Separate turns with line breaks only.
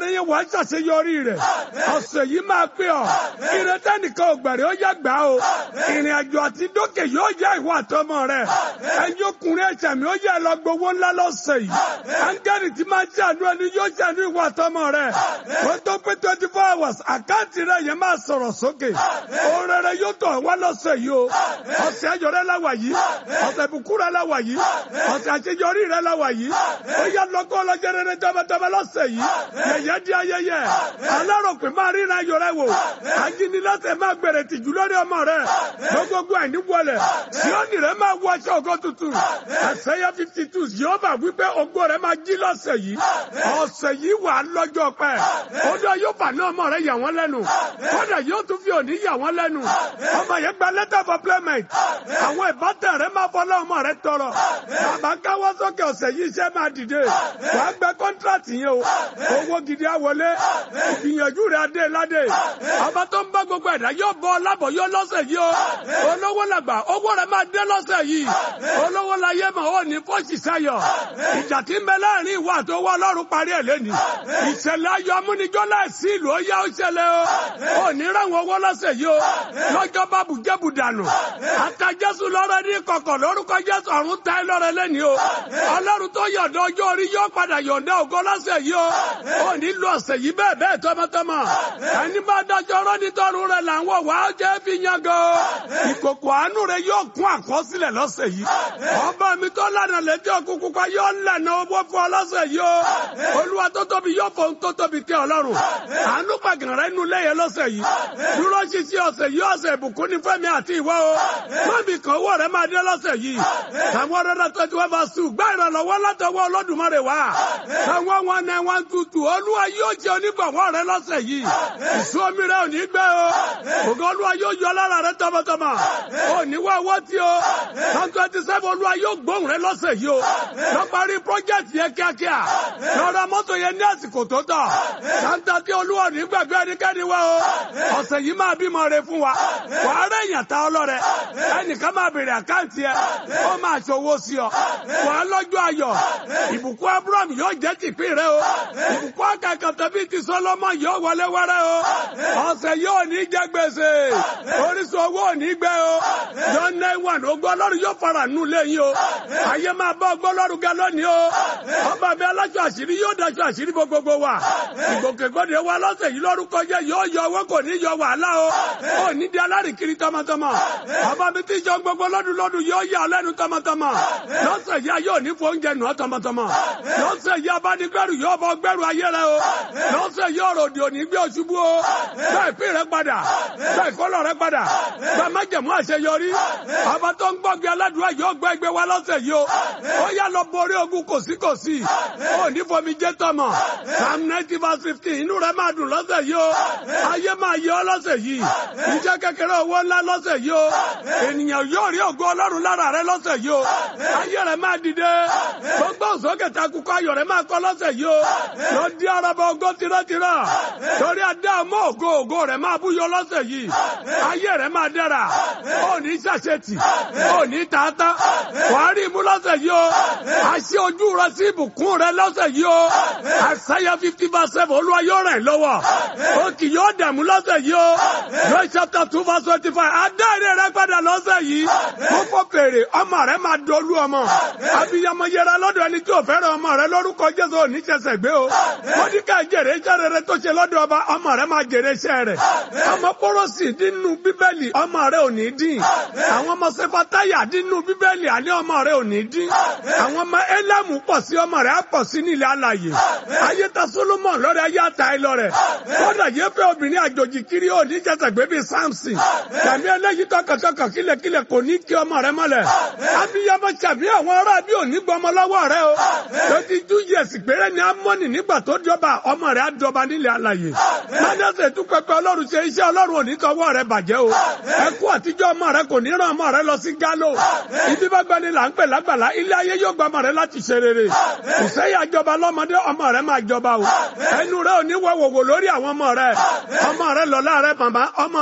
rere yẹn wàá ṣàṣeyọrí rẹ̀ ọ̀sẹ̀ yìí máa pé ọ ìrètí nìkan ògbẹ̀rẹ̀ ó yá gbà o ìrìn àjò àti dókè yóò yá ìwà àtọmọ rẹ̀ ẹ̀yin ọkùnrin ẹ̀ṣẹ̀ mi ó yẹ lọ gbowó ńlá lọ́sẹ̀ yìí áńgẹ́lì tí máa ń ṣàánú ẹni yóò ṣàánú ìwà àtọmọ rẹ̀ wọ́n tó pé twenty four hours àkáǹtì rẹ̀ yẹn máa sọ̀rọ̀ sókè òun rere yóò tọ̀ wá lọ́sẹ̀ yìí o ọ̀sẹ̀ ayọ̀ rẹ̀ láwà yìí ọ̀sẹ̀ ìbùkún rẹ̀ láwà yìí ọ̀sẹ̀ àṣeyọrí rẹ̀ láwà yìí ó yá lọ́kọ́ ọlọ́jẹ́ rere tọ́mọtọ́mọ lọ́sẹ̀ yìí yẹ̀yẹ́ di ayẹyẹ aláròpé máa ríran ayọ̀ rẹ̀ wò ajínigbẹ́sẹ̀ máa gbèrè tìjú lórí ọmọ rẹ̀ gbogbogbò ẹ̀ ní wọlé síọ́nì rẹ̀ máa wọ aṣọ ògo tuntun ẹ̀sẹ̀yẹ fifty two yóò bá wípé ògo rẹ̀ máa jí lọ́sẹ̀ yìí ọ̀sẹ̀ yìí wà lọ́jọ́ pẹ́ ọdún yóò fà ní ọmọ rẹ̀ yà wọ́n lẹ́nu kódà yóò tún fi òní yà wọ́n lẹ́nu ọmọ yẹn gba letter for payment àwọn ìbátan rẹ̀ máa fọlá ọmọ rẹ̀ tọrọ bàbá káwọ́ sókè ọ̀sẹ̀ yìí iṣẹ́ máa dìde wàá gbẹ kọ́ńtrátì yẹn o owó gidi á wọlé ìgbìyànjú rẹ̀ adé ládé ọba tó ń bá gbogbo ẹ̀dá yóò bọ́ lábọ̀ yóò lọ́sẹ̀ yìí o olówó làgbà owó rẹ̀ máa dé lọ́sẹ̀ yìí olówó láyé mọ̀ ó ní fọ́ọ̀sì sáyọ̀ ìjà tí ń bẹ láàrin ìwà tó wọ́ ọlọ́run parí ẹ̀ lẹ́ni ìṣẹ̀lẹ̀ ayọ̀ amúnijọ́ láìsí ìlú ó yá ó ṣẹlẹ̀ o ò ní ráwọn owó lọ́sẹ̀ yìí o lọ́jọ́ bá bùjẹ́bù dànù ata jésù lọ́rọ̀ ní kọ̀kọ̀ lórúkọ jésù ọ̀run ta ẹ lọ́rẹ̀ lẹ́ni o ọlọ́run tó yọ̀ǹda ọjọ́ orí yóò padà yọ̀ǹda ògo lọ́sẹ̀ yìí o ò ní lo ọ̀sẹ̀ yìí bẹ́ẹ̀ bẹ́ẹ̀ tọmọtọmọ ẹni bá dájọ́ ọ̀rọ̀ nítorí rẹ̀ là ń wọ̀ wá jẹ́ fi yan gan ìkòkò àánú rẹ̀ yóò kún àkọsílẹ̀ lọ́sẹ̀ yìí ọba mi tó lànà létí òkú pupa yóò lànà owó fún ọ lọ́sẹ̀ yìí o olúwa tó tóbi yóò fọ ohun tó tóbi tẹ ọlọ́run àánú pàgàn rẹ̀ nu lẹ́yẹ lọ́sẹ̀ yìí dúró ṣíṣí ọ̀sẹ̀ yìí ọ̀sẹ̀ ìbùkún ní fẹ́mi àti ìwọ o mọ́bì kan owó rẹ̀ máa dé lọ́sẹ̀ yìí àwọn ọ̀rẹ́dà twenty one verse two gbá ìrànlọ́wọ́ látọwọ́ olódùmarè wá àwọn one nine one two two olúwa yóò jẹ onígbàwọ́ rẹ̀ lọ́sẹ̀ yìí ìṣú omi rẹ̀ ò ní gbẹ o ògo olúwa yóò yọ lára rẹ̀ tọmọtọmọ ò ní wá owó tí o one twenty seven olúwa yóò gbóhùn rẹ̀ lọ́sẹ̀ yìí o lọ parí project yẹn kíákíá lọ́ra mọ́tò yẹn ní àsìkò tó tọ́ santa tí olúwa ní gbàgbé ẹnikẹ́ni wá o ọ̀sẹ̀ yìí máa bímọ rẹ̀ fún wa wàá rẹ̀ yàn ta ọlọ́rẹ̀ ẹnìkan máa bèrè àkáǹtì ẹ ó máa ṣòwò sí ọ wàá lọ́jọ́ ayọ̀ ìbùkún abraham yóò jẹ́ tìpín rẹ o ìbùkún akẹ́kọ̀ọ́ tẹ̀bí ti sọlọ́mọ yóò wọlé wẹ́rẹ́ o ọ̀sẹ̀ yóò ní jẹ́ gbèsè orísun owó ò ní gbẹ o yọ nine one ogbó ọlọ́run yóò fara nù lẹ́yìn o ayé máa bá ogbó ọlọ́run ga lónìí o ọba mi aláṣọ àṣírí yóò daṣọ àṣírí gbogbogbò wa ìgbòkègbodè wa lọ́sẹ̀ yìí lórúkọ jẹ́ yóò yọ owó kò ní yọ wàhálà o ò ní di alárìkiri tọmọtọmọ ọba mi ti jọ gbogbo lọ́dún lọ́dún yóò yà lẹ́nu tọmọtọmọ lọ́sẹ̀ yìí yóò ní fún oúnjẹ nù ọ́ tọmọtọmọ lọ́sẹ̀ yìí abánigbẹ́rù yóò bọ́ gbẹ́rù ayé rẹ o lọ́sẹ̀ yìí ọ̀rọ̀ òdì òní gbé oṣubú o bẹ́ẹ̀ pín rẹ padà bẹ́ẹ̀ kọ́lọ̀ rẹ padà bẹ́ẹ̀ má jẹ̀mú àṣeyọrí ọba tó ń gbọ́gbé aládùúgbò yóò gbọ́ ẹgbẹ́ wa lọ́sẹ̀ yìí o ó yá lọ borí ogun kòsíkòsí ó ní fomi jẹ́ tọmọ psalm ninety verse fifteen inú rẹ máa dùn lọ́sẹ̀ yìí o ayé máa yẹ ọ́ lọ́sẹ̀ yìí iṣẹ́ kékeré owó ńlá lọ́sẹ̀ yìí o ènìyàn yóò rí ògo ọlọ́run lára rẹ lọ́sẹ̀ yìí o ayé rẹ máa dìde gbogbo òsókè takùkọ ayọ̀ rẹ máa kọ́ lọ́sẹ̀ yìí o lọ di araba ògo tìrọ̀tìrọ̀ torí adé àmọ́ ògo ògo rẹ máa búyọ lọ́sẹ̀ yìí ayé rẹ máa dára ó ní ṣàṣetì ó ní tààtà wàá rí imú lọ́sẹ̀ yìí o àṣẹ ojú rẹ sí ìbùkún rẹ lọ́sẹ̀ yìí o àṣàyà fifty verse seven olúwa yóò rẹ̀ lọ́wọ́ ó kì yóò dààmú lọ́sẹ̀ yìí o Joel chapter two verse twenty five adáre rẹ padà lọ́sẹ̀ yìí mo fọ́ fèrè ọmọ rẹ máa dolú ọmọ abiyamọ yẹra lọ́dọ̀ ẹni tí ò fẹ́ràn ọmọ rẹ lórúkọ Jésù ò ní ṣẹ̀ṣẹ̀ gbé o mọ́díkà jèrè iṣẹ́ rere tó ṣe lọ́dọ̀ ọba ọmọ rẹ máa jèrè iṣẹ́ rẹ̀ ọmọ pọ́rọ́sì nínú bíbélì ọmọ rẹ ò ní dín àwọn ọmọ sefatáyà nínú bíbélì àní ọmọ rẹ ò ní dín àwọn ọmọ élámù pọ̀ sí ọmọ rẹ á pọ̀ sí nílẹ̀ alàyè ayé ta Solomon lọ́rẹ̀ ayé ata ẹ lọ́rẹ̀ kódà yẹ fẹ́ obìnrin àjòjì kiri ò ní jẹ́sẹ̀ gbé bíi Samson tàbí eléyìí tọkàntọkàn kílẹ̀kílẹ̀ kò ní kí ọmọ rẹ mọ́lẹ̀ abiyamọ tàbí àwọn ará bí ò ní gbọmọ lọ́wọ́ rẹ o lọ́dí two years péré ni amọ́nì nígbà tó jọba ọmọ rẹ á dọba nílẹ̀ alàyè mọ́dẹ́sẹ̀ tún pẹpẹ ọlọ́run ṣe iṣẹ́ ọlọ́run ò ní tọwọ́ rẹ bàjẹ́ o ẹkú àtijọ́ ọmọ rẹ kò ní ràn ọmọ rẹ lọ sí gálò ibi bá gbani là ń pè lágbàlá ilé ayé yóò gba ọmọ rẹ láti ṣe rere ìṣẹ́yà jọba lọ́mọdé ọmọ rẹ máa jọba o ẹnu rẹ ò ní wọ wòwò lórí àwọn ọmọ rẹ ọmọ rẹ lọ́lá rẹ màmá ọmọ